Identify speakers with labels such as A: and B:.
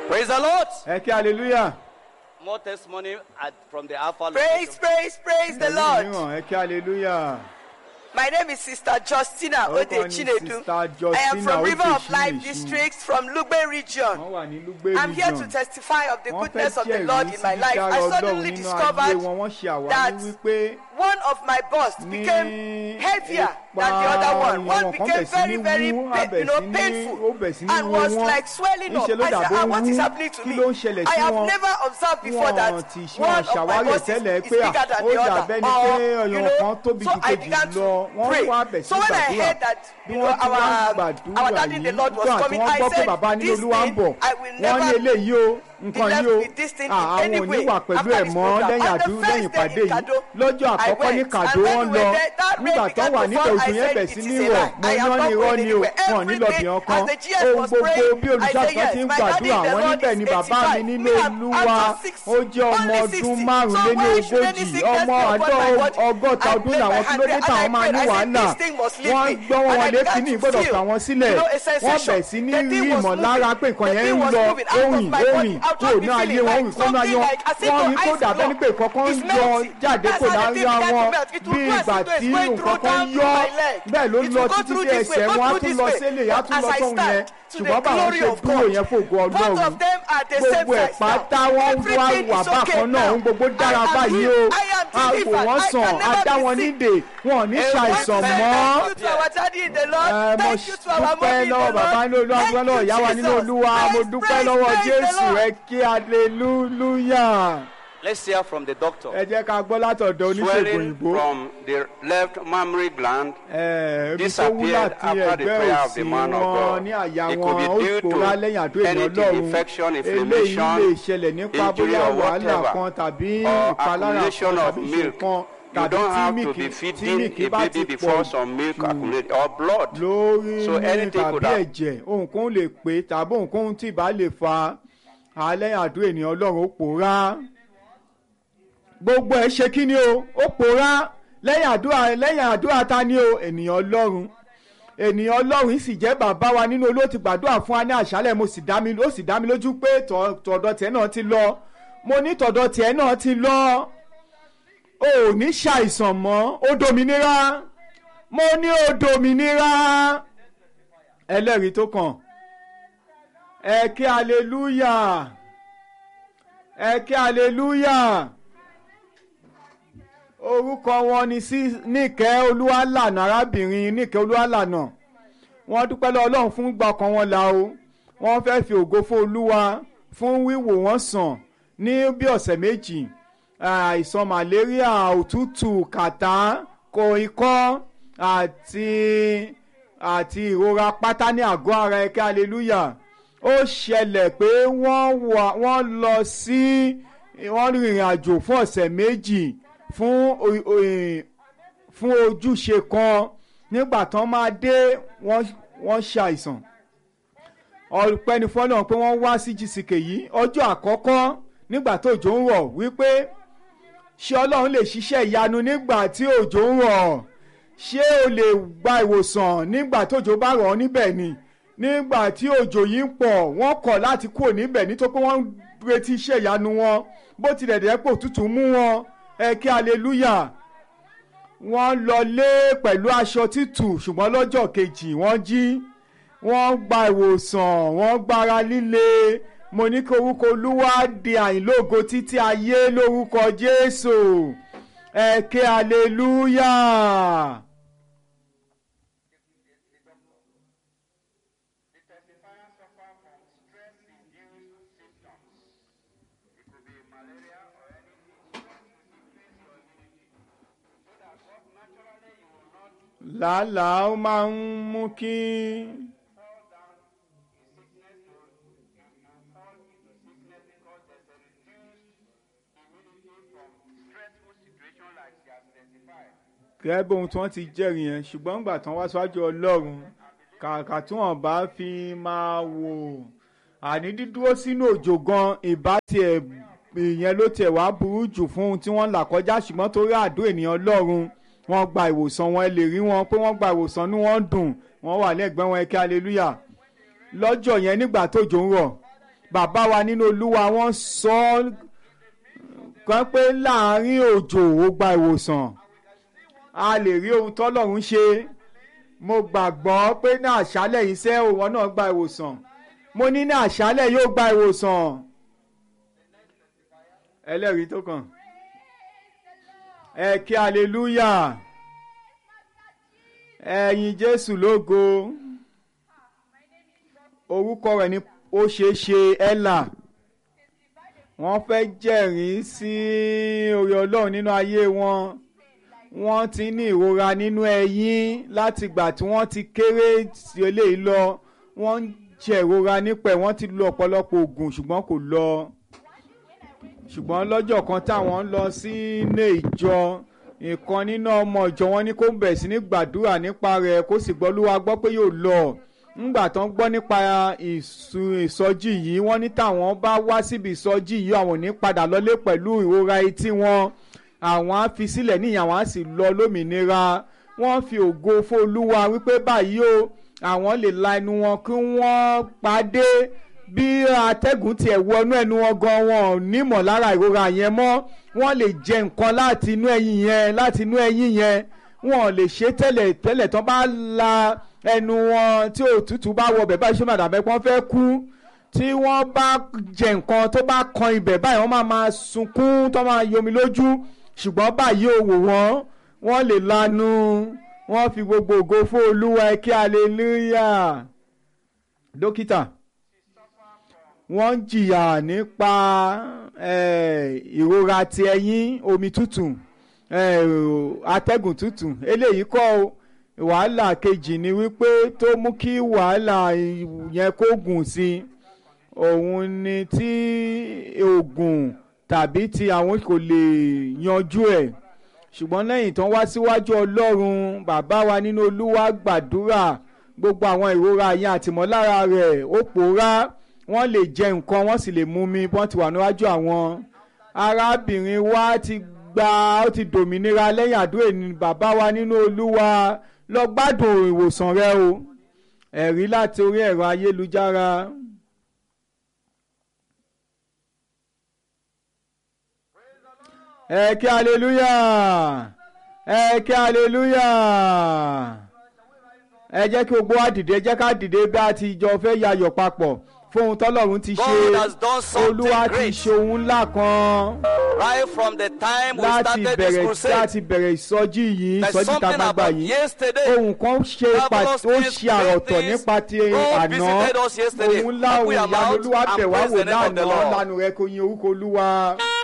A: Praise the Lord.
B: ẹ kí hallelujah.
A: More testimony at, from the Alpha
C: Praise,
A: location.
C: praise, praise the
B: Ẹ̀mí
C: Lord.
B: mìíràn, ẹ kí hallelujah.
C: My name is Sister Justina
B: Orúkọ
C: Ode
B: ni
C: Chinedu.
B: Sister
C: I am
B: Justina
C: from
B: Ode
C: River of Life
B: Chinedu.
C: District from Lugbe region.
B: wọ́n wà ní lugbe
C: I'm here to
B: region.
C: testify of the
B: wọ́n fẹ́
C: goodness of the
B: jẹ́rìí
C: Lord in my
B: sí
C: life.
B: dídára
C: I
B: Ọlọ́run
C: suddenly
B: nínú ayé
C: discovered
B: wọn wọ́n ṣe àwárí
C: that
B: wípé
C: one of my bust
B: ní
C: became heavier than the
B: ipa
C: other one.
B: ìwọ̀n
C: One
B: kan
C: became
B: bẹ̀ sí
C: very,
B: ní
C: very,
B: wú,
C: pa-
B: á bẹ̀
C: you know,
B: sí ní- ó
C: painful
B: bẹ̀ sí ní
C: and
B: wú
C: was
B: wọn.
C: like swelling up.
B: Níṣe ló
C: I said,
B: dàbí
C: ah, what
B: wú.
C: is happening to
B: Kí
C: me?
B: ló ń ṣẹlẹ̀
C: I
B: sí
C: have
B: wọn?
C: never observed before
B: Wọn
C: that
B: ti ṣe
C: one
B: wọn
C: of my
B: ṣàwárí
C: busts is,
B: tẹ́lẹ̀
C: is
B: pé
C: bigger than
B: ó
C: the
B: dàbẹ́
C: other.
B: ni pé
C: Or, you
B: ọyàn kan
C: know,
B: tóbi
C: so
B: ju
C: I
B: kejì
C: began
B: lọ
C: to
B: wọ́n
C: pray.
B: wá bẹ̀ sí
C: So when I
B: gbàdúrà
C: heard that,
B: bí
C: you know,
B: wọ́n ti wá
C: our,
B: gbàdúrà
C: our daddy in the
B: yìí
C: Lord was
B: nígbà tí
C: coming,
B: wọ́n
C: I
B: gbọ́ pé
C: said,
B: bàbá nínú
C: this
B: olúwa ń
C: thing,
B: bọ̀
C: I will
B: wọ́n ní
C: never
B: eléyìí o nǹkan
C: left
B: yìí o
C: with this thing in
B: Ah,
C: any
B: àwọn ò ní
C: way
B: wà pẹ̀lú
C: after
B: ẹ̀
C: this
B: mọ́
C: program.
B: lẹ́yìn
C: On the
B: àdúrà
C: first
B: lẹ́yìn
C: day
B: ìpàdé
C: in
B: yìí
C: Kado,
B: lọ́jọ́
C: I
B: àkọ́kọ́ ní
C: went,
B: kàdó
C: and when
B: wọ́n
C: we
B: lọ
C: were there, that rain
B: nígbà tó
C: began
B: wà
C: to
B: níbẹ̀
C: fall.
B: òjò
C: I
B: yẹn
C: said,
B: bẹ̀
C: "It
B: sí
C: is
B: ní
C: a
B: rọ̀
C: lie.
B: mo
C: I am
B: ní
C: not
B: irọ́
C: going
B: ni o
C: anywhere."
B: wọn ò ní lọ
C: Every
B: bìyàn
C: day,
B: kan
C: as the GS
B: ohun
C: was
B: gbogbo
C: praying,
B: bí
C: I
B: olùṣàkọ́
C: said,
B: ti
C: "Yes,
B: ń
C: my daddy
B: gbàdúrà
C: in the
B: wọn
C: Lord
B: níbẹ̀
C: is
B: ni bàbá mi
C: 85.
B: nínú
C: Me, I'm-
B: olúwa
C: I'm just 60,
B: ó jẹ́ ọmọ
C: only
B: ọdún
C: 60.
B: márùnléní
C: So why should any
B: ogójì
C: sickness
B: ọmọ
C: be upon my
B: àádọ́
C: body?
B: ọgọ́ta
C: I
B: ọdún
C: played
B: làwọn
C: my
B: kí
C: hand
B: ló dé
C: and
B: táwọn
C: I
B: máa
C: prayed.
B: ní
C: I said,
B: wàhálà
C: "This thing must leave
B: wọ́n
C: me."
B: gbọ́ wọn
C: And I
B: wọlé
C: began
B: kíní
C: to
B: gbọ́dọ̀
C: feel,
B: fà wọ́n sílẹ̀
C: you know, a
B: wọ́n
C: sensation.
B: bẹ̀ sí ní
C: The
B: rí
C: thing was
B: ìmọ̀lára
C: moving.
B: pé nǹkan
C: The
B: yẹn
C: thing
B: ń
C: was
B: lọ
C: moving out of
B: òrìn
C: my body.
B: òrìn
C: I was
B: kò
C: just
B: ní ayé
C: feeling
B: wọn
C: like
B: òrìn kó náà
C: something
B: yọ
C: like as if
B: wọ́n
C: your
B: ní kó
C: eyes
B: dàbẹ́ ní pé
C: blocked.
B: kọ́kọ́ ń
C: It's
B: yọ
C: melting.
B: jáde
C: That's
B: kò
C: how the
B: lára
C: thing began to
B: wọn
C: melt. It will
B: bí
C: go as
B: ìgbà
C: it was
B: tí
C: going
B: nǹkan
C: through
B: kan
C: down
B: yọ
C: my leg.
B: bẹ́ẹ̀ ló
C: It
B: lọ
C: will go
B: títí
C: through
B: dé
C: this way,
B: ẹsẹ̀
C: go
B: wọn á
C: through
B: tún
C: this
B: lọ
C: way.
B: sílẹ̀ á tún
C: As
B: lọ
C: I
B: sóhun yẹn
C: stand, to
B: ṣùgbọ́n
C: the
B: báwọn
C: glory
B: ṣe
C: of
B: dúró
C: God.
B: yẹn fògo
C: Both
B: ọlọ́run
C: of them are the same
B: gbogbo ẹ̀
C: size
B: pátá
C: now.
B: wọ́n wá
C: Everything
B: wà
C: is okay
B: bákan náà ohun gbogbo
C: now.
B: dára
C: I am
B: báyìí o
C: healed. I am
B: a wò
C: delivered.
B: wọ́n
C: I
B: sàn
C: can
B: a
C: never
B: dá
C: be
B: wọn
C: sick.
B: nídè wọn ò ní ṣàìsàn
C: Thank
B: mọ́
C: you to our daddy in the Lord.
B: ẹ mo
C: Thank you to our
B: dúpẹ́
C: mommy in the
B: lọ́wọ́ bàbá
C: Lord.
B: nínú olúwa
C: Thank
B: dúpẹ́ lọ́wọ́
C: you,
B: ìyá wa nínú
C: Jesus.
B: olúwa mo
C: Praise,
B: dúpẹ́
C: praise,
B: lọ́wọ́
C: praise the
B: jésù
C: Lord.
B: ẹ kí aleluya
A: Let's hear from the doctor.
B: ẹ jẹ́ ká gbọ́ látọ̀dọ̀ oníṣègùn
D: swelling
B: òyìnbó
D: from the left mammary gland
B: ẹ ibi tó wú
D: disappeared
B: láti
D: after the
B: ẹgbẹ́
D: prayer of
B: òsì
D: the man of
B: wọn
D: God.
B: ní àyà
D: It
B: wọn
D: could be
B: ó
D: due
B: pòórá
D: to
B: lẹ́yìn àdó ènìyàn
D: anything,
B: lọ́run
D: infection,
B: eléyìí
D: inflammation,
B: lè ṣẹlẹ̀ nípa
D: injury
B: bóyá
D: or
B: wàhálà
D: whatever,
B: kan tàbí
D: or
B: ìpalára kan
D: accumulation of
B: tàbí
D: milk.
B: ìṣèkan
D: You
B: tàbí
D: don't
B: tí
D: have to
B: míìkì
D: be
B: tí
D: feeding
B: míìkì
D: a
B: bá ti
D: baby
B: pọ̀
D: before some milk
B: jù
D: accumulate or blood.
B: lórí
D: So
B: ní
D: anything
B: tàbí
D: could have-
B: ẹ̀jẹ̀ ohunkóhun lè pé tàbí ohunkóhun tí ìbá lè fa alẹ́ àdó ènìyàn ọlọ́run ó pòórá gbogbo ẹ̀ ṣe kí ni o ó pòórá lẹ́yìn àdúrà lẹ́yìn àdúrà ta ni o ènìyàn ọlọ́run ènìyàn ọlọ́run yìí sì jẹ́ bàbá wa nínú olóò ti gbàdúrà fún wa ní àṣálẹ̀ mo sì dá mi ó sì dá mi lójú pé tọ̀- tọ̀dọ̀ tiẹ̀ náà ti lọ mo ní tọ̀dọ̀ tiẹ̀ náà ti lọ o ò ní ṣàìsàn mọ́ ó dominira mo ní ó dominira ẹlẹ́rìí tó kàn ẹ kí aleluya ẹ kí aleluya orúkọ wọn ni sí níkẹ́ olúwalànà arábìnrin níkẹ́ olúwalànà wọ́n dúpẹ́ lọ́wọ́ ọlọ́run fún gbà ọkàn wọn là o wọ́n fẹ́ fi ògo fún olúwa fún wíwò wọ́n sàn ní bí ọ̀sẹ̀ méjì àìsàn malaria òtútù kàtá kò ikọ́ àti àti ìrora pátá ní àgọ́ ara ẹ̀kẹ́ hallelujah ó ṣẹlẹ̀ pé wọ́n wà wọ́n lọ sí wọ́n rìnrìn àjò fún ọ̀sẹ̀ méjì fún o- o- fún ojúṣe kan nígbà tán máa dé wọ́n wọ́n ṣàìsàn ọpẹ́ ni fọ́nà pé wọ́n wá sí gck yìí ọjọ́ àkọ́kọ́ nígbà tó òjò ń rọ̀ wípé ṣé ọlọ́run lè ṣiṣẹ́ ìyanu nígbà tí òjò ń rọ̀ ṣé o lè gba ìwòsàn nígbà tó òjò bá rọ̀ ọ́ níbẹ̀ ni nígbà tí òjò yìí ń pọ̀ wọ́n kọ̀ láti kúrò níbẹ̀ nítorí pé wọ́n ń retí iṣẹ́ ìyanu wọn bó tilẹ̀ dẹ́ pò tútù mú wọn ẹ kí hallelujah wọ́n lọ lé pẹ̀lú aṣọ títù ṣùgbọ́n lọ́jọ́ kejì wọ́n jí wọ́n gba ìwòsàn wọ́n gbára líle mo ní kí orúkọ olúwa di àìlógo títí ayé lórúkọ jésù ẹ ké hallelujah. làálàá ó máa ń mú kí gẹ́gẹ́ bí ohun tí wọ́n ti jẹ́rìí yẹn ṣùgbọ́n nígbà tán wá síwájú ọlọ́run kàkà tí wọ́n bá fi máa wò àní dídúró sínú òjò gan ìbá tiẹ̀ ìyẹn ló tiẹ̀ wá burú jù fún ohun tí wọ́n là kọjá ṣùgbọ́n torí àdó ènìyàn ọlọ́run wọ́n gba ìwòsàn wọn ẹ lè rí wọn pé wọ́n gba ìwòsàn ní wọ́n dùn wọ́n wà lẹ́gbẹ̀ẹ́ wọn ẹ kí hallelujah lọ́jọ́ yẹn nígbà tójò ń rọ̀ bàbá wa nínú olúwa wọ́n sọ ọ́ kan pé láàrin òjò ó gba ìwòsàn a lè rí ohun tọ́lọ́run ṣe mo gbàgbọ́ pé ní àṣálẹ̀ yìí sẹ́ òwò náà gba ìwòsàn mo ní ní àṣálẹ̀ yóò gba ìwòsàn ẹlẹ́rìí tó kàn ẹ kí hallelujah ẹ̀yin jésù lógo orúkọ rẹ̀ ni ó ṣeé ṣe ella wọ́n fẹ́ jẹ́rìí sí oore ọlọ́run nínú ayé wọn wọ́n ti ní ìrora nínú ẹ̀yìn láti ìgbà tí wọ́n ti kéré sí eléyìí lọ wọ́n ń jẹ ìrora nípẹ̀ wọ́n ti lo ọ̀pọ̀lọpọ̀ oògùn ṣùgbọ́n kò lọ ṣùgbọ́n lọ́jọ́ kan táwọn ń lọ sí ilé ìjọ ìkan nínú ọmọ ìjọ wọn ní kó bẹ̀rẹ̀ sí ní gbàdúrà nípa rẹ̀ kó sì gbọ́ lúwa gbọ́ pé yóò lọ ńgbà tó ń gbọ́ nípa ìsọjí yìí wọ́n ní táwọn bá wá síbi ìsọjí yìí àwọn ò ní padà lọlé pẹ̀lú ìrora etí wọn àwọn á fi sílẹ̀ níyàn àwọn á sì lọ lómìnira wọ́n fi ògo fólúwa wípé báyìí o àwọn lè la ẹnu wọn kí wọ́n pàdé bí atẹ́gùn tiẹ̀ wọnú ẹnu wọn gan wọn ò nímọ̀ lára ìrora yẹn mọ́ wọ́n lè jẹ nǹkan láti inú ẹyin yẹn láti inú ẹyin yẹn wọn ò lè ṣe tẹ́lẹ̀ tẹ́lẹ̀ tán bá la ẹnu wọn tí òtútù bá wọ bẹ̀ báyìí ṣé màdà bẹ́ẹ̀ wọ́n fẹ́ kú tí wọ́n bá jẹ nǹkan tó bá kan ibẹ̀ báyìí wọ́n máa máa sunkún tó máa yomi lójú ṣùgbọ́n báyìí ò wò wọ́n wọ́n lè lanu wọ́n fi gbogbo ògo fún olúwa ẹ kí hallelujah dókítà wọ́n ń jìyà nípa ìrora ti ẹyin omi tútù atẹ́gùn tútù eléyìí kọ́ wàhálà kejì ni wípé tó mú kí wàhálà yẹn kó gùn sí òun ni tí oògùn tàbí tí àwọn kò lè yanjú ẹ̀ ṣùgbọ́n lẹ́yìn tán wá síwájú ọlọ́run bàbá wa nínú olúwa gbàdúrà gbogbo àwọn ìrora yẹn àtìmọ́lára rẹ̀ ó pòórá wọ́n lè jẹ nǹkan wọ́n sì lè mú mi wọ́n ti wà níwájú àwọn arábìnrin wa ti gba ó ti dòmìnira lẹ́yìn àdúrà ní bàbá wa nínú olúwa lọ gbádùn ìwòsàn rẹ o ẹ̀rí láti orí ẹ̀rọ ayélujára. ẹ kí hallelujah ẹ kí hallelujah ẹ jẹ́ kí gbogbo wa dìde ẹ jẹ́ ká dìde bí a ti jọ fẹ́ yayọ̀ papọ̀ fún ohun tọ́lọ́run ti ṣe
A: God has done something
B: olúwa ti
A: great.
B: ṣe ohun ńlá kan
A: Right from the time we
B: láti
A: started this
B: bẹ̀rẹ̀
A: crusade,
B: láti bẹ̀rẹ̀ ìsọjí yìí
A: there's
B: ìsọjí ta
A: something
B: gbangba
A: about
B: yìí
A: yesterday.
B: ohun kan ṣe pa
A: Marvelous
B: ó
A: things,
B: ṣe àròtọ̀
A: great things.
B: nípa ti
A: God
B: àná
A: visited us yesterday.
B: ohun ńlá
A: Open
B: ohun
A: your
B: ìyanu
A: mouth
B: olúwa
A: and
B: bẹ̀ wá
A: praise
B: wò
A: the name of the
B: lánàá
A: Lord.
B: lánàá rẹ kò yin orúkọ olúwa.